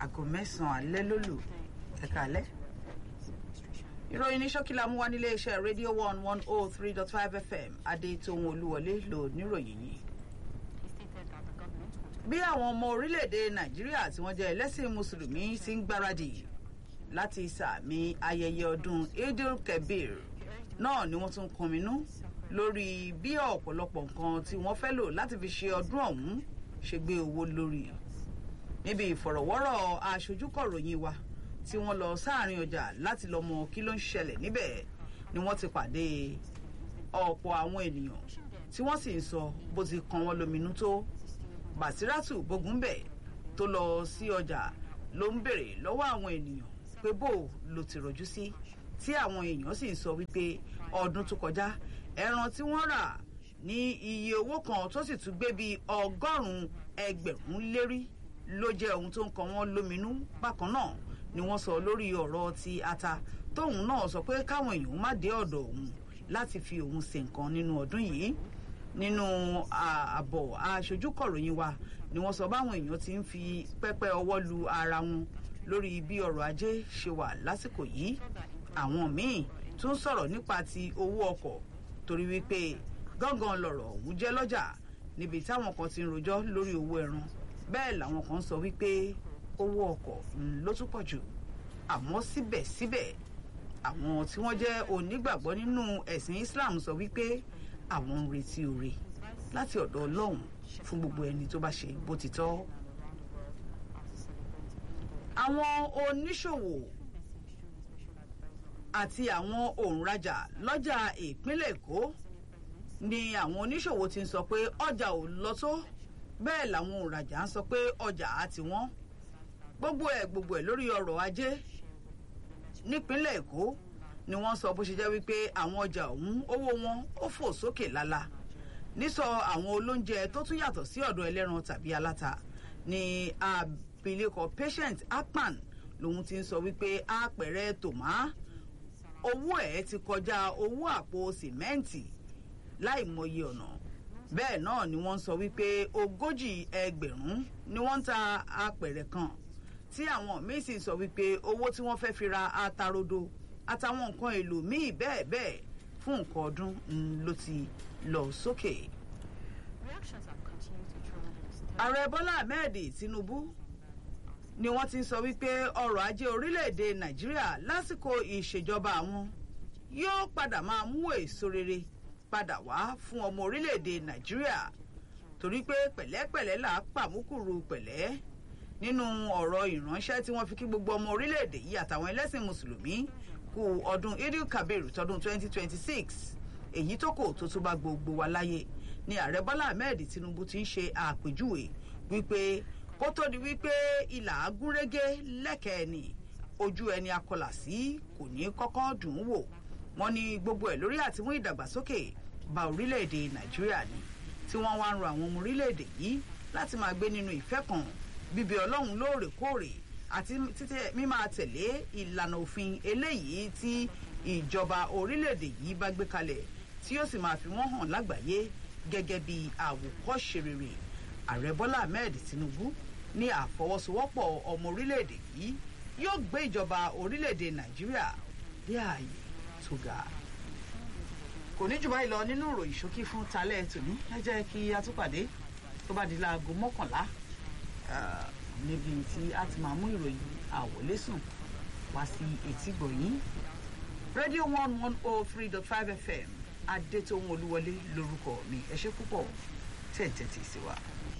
aago mẹ́sàn-án alẹ́ ló lù ẹ̀ka alẹ́. ìròyìn ní ṣókí la mú wá nílé iṣẹ́ rédíò one one oh three dot five fm adétòun olúwọlé lò níròyìn yìí. bí àwọn ọmọ orílẹ̀-èdè nàìjíríà tí wọ́n jẹ́ ẹlẹ́sìn mùsùlùmí ti ń gbáradì láti sàmì ayẹyẹ ọdún idil kabir náà ni wọ́n tún kọminú lórí bí ọ̀pọ̀lọpọ̀ nǹkan tí wọ́n fẹ́ lò láti fi ṣe ọdún ọ̀hún ṣe gbé owó lórí níbi ìfọ̀rọ̀wọ́rọ̀ aṣojúkọ̀ròyìn wa tí wọ́n lọ sáàrin ọjà láti lọ mọ kí ló ń ṣẹlẹ̀ níbẹ̀ ni wọ́n ti pàdé ọ̀pọ̀ àwọn ènìyàn tí wọ́n sì ń sọ bó ti kan wọ́n lóminú tó bàsírátù bógúnbẹ̀ tó lọ sí ọjà ló ń bèrè lọ́wọ́ àwọn ènìyàn pé bó ló ti rọ̀jú sí tí àwọn èèyàn sì ń sọ wípé ọdún tó kọjá ẹran tí wọ́n rà ní iye owó kan tó sì tún gbé bíi ọgọ́rùn-ún ẹgbẹ̀rún lérí ló jẹ́ ohun tó ń kan wọ́n lóminú bákan náà ni wọ́n sọ lórí ọ̀rọ̀ ti ata tóun náà sọ pé káwọn èèyàn má dé ọ̀dọ̀ òun láti fi òun ṣe nǹkan nínú ọdún yìí nínú àbọ̀ aṣojúkọ̀ròyìn wa ni wọ́n sọ báwọn èèyàn ti ń fi pẹ́pẹ́ ọwọ́ lu ara wọn lórí bí ọrọ̀ ajé ṣe wà lásìkò yìí àwọn míì tún sọ̀rọ̀ nípa ti owó ọkọ̀ torí wípé gángan lọ̀rọ̀ ọ̀hún jẹ́ lọ́jà níbi táwọn kan ti ń rojọ́ lórí owó ẹran bẹ́ẹ̀ làwọn kan sọ wípé owó ọkọ̀ ló tún pọ̀ jù àmọ́ síbẹ̀síbẹ̀ àwọn tí wọ́n jẹ́ onígbàgbọ́ nínú ẹ̀sìn Islam sọ wípé àwọn ń retí oore láti ọ̀dọ̀ Ọlọ́run fún gbogbo ẹni tó bá ṣe bó ti tọ́. àwọn oníṣòwò àti àwọn òǹrajà lọ́jà ìpínlẹ̀ Èkó ni àwọn oníṣòwò ti ń sọ pé ọjà ò lọ tó bẹ́ẹ̀ làwọn òǹrajà ń sọ pé ọjà á ti wọ́n gbogbo ẹ̀ gbogbo ẹ̀ lórí ọrọ̀ ajé nípínlẹ̀ Èkó ni wọ́n sọ bó ṣe jẹ́ wípé àwọn ọjà ọ̀hún owó wọn ó fò sókè lálá nísọ àwọn olóúnjẹ tó tún yàtọ̀ sí ọ̀dọ̀ ẹlẹ́ran tàbí aláta ni abilékọ patient akpan lòun ti ń sọ wípé àpẹẹrẹ tòmá owó ẹ̀ ti kọjá owó àpò sìmẹ́ǹtì láì mọye ọ̀nà bẹ́ẹ̀ náà ni wọ́n sọ wípé ogójì ẹgbẹ̀rún ni wọ́n ń ta apẹ̀rẹ̀ kan tí àwọn míín sì sọ wípé owó tí wọ́n fẹ́ fi ra atarodo àtàwọn nǹkan èlò míì bẹ́ẹ̀ bẹ́ẹ̀ fún nǹkan ọdún ló ti lọ sókè. ààrẹ bọ́lá ahmed tinubu ni wọ́n ti sọ wípé ọrọ̀ ajé orílẹ̀-èdè nàìjíríà lásìkò ìṣèjọba àwọn yóò padà máa mú èso rere padà wá fún ọmọ orílẹ̀-èdè nàìjíríà torí pé pẹ̀lẹ́pẹ̀lẹ́ là á pàmùkùrù pẹ̀lẹ́ nínú ọ̀rọ̀ ìránṣẹ́ tí wọ́n fi kí gbogbo ọmọ orílẹ̀-èdè yìí àtàwọn ẹlẹ́sìn mùsùlùmí kú ọdún idil kabir tọdún 2026 èyí tó kò tó tún bá gbogbo wa láyé ni ààrẹ bọ́lá ahmed tinubu ti ń ṣe àpèjúwe wípé kó tó di wípé ìlà agúnrégé lẹ́kẹ̀ẹ́ ni ojú ẹni akọlà sí kò ní kọ́kọ́ dùn ún wò wọ́n ní gbogbo ẹ̀ lórí àtimú ìdàgbàsókè bá orílẹ̀-èdè nàìjíríà ni tí wọ́n wá ń ro àwọn ọmọ orílẹ̀-èdè yìí láti máa gbé nínú ìfẹ́ kan bíbí ọlọ́run lóòrèkóòrè àti títẹ mímáa tẹ̀lé ìlànà òfin eléyìí tí ìjọba orílẹ̀-èdè yìí bá gbé kalẹ̀ tí yóò sì máa fi wọ́n hàn lágbàáyé gẹ́gẹ́ bí àwòkọ́ṣe rere ààrẹ bọ́lá ahmed tinubu ní àfọwọ́sowọ́pọ̀ ọmọ orílẹ̀-èdè yìí yóò gbé ìjọba orílẹ̀-èdè nàìjíríà dé ààyè tó ga kò ní jù báyìí lọ nínú ìròyìn ṣókí fún talẹ́ tòní ẹ jẹ́ kí a tún pàdé tó bá di láago mọ́kànlá níbi tí a ti máa mú ìròyìn àwọlésùn wá sí etí gbọ̀nyìn rédíò one one oh three dot five fm adétòun olúwọlé lórúkọ mi ẹ ṣé púpọ̀ tẹ̀ ń tẹ̀tì sí wa.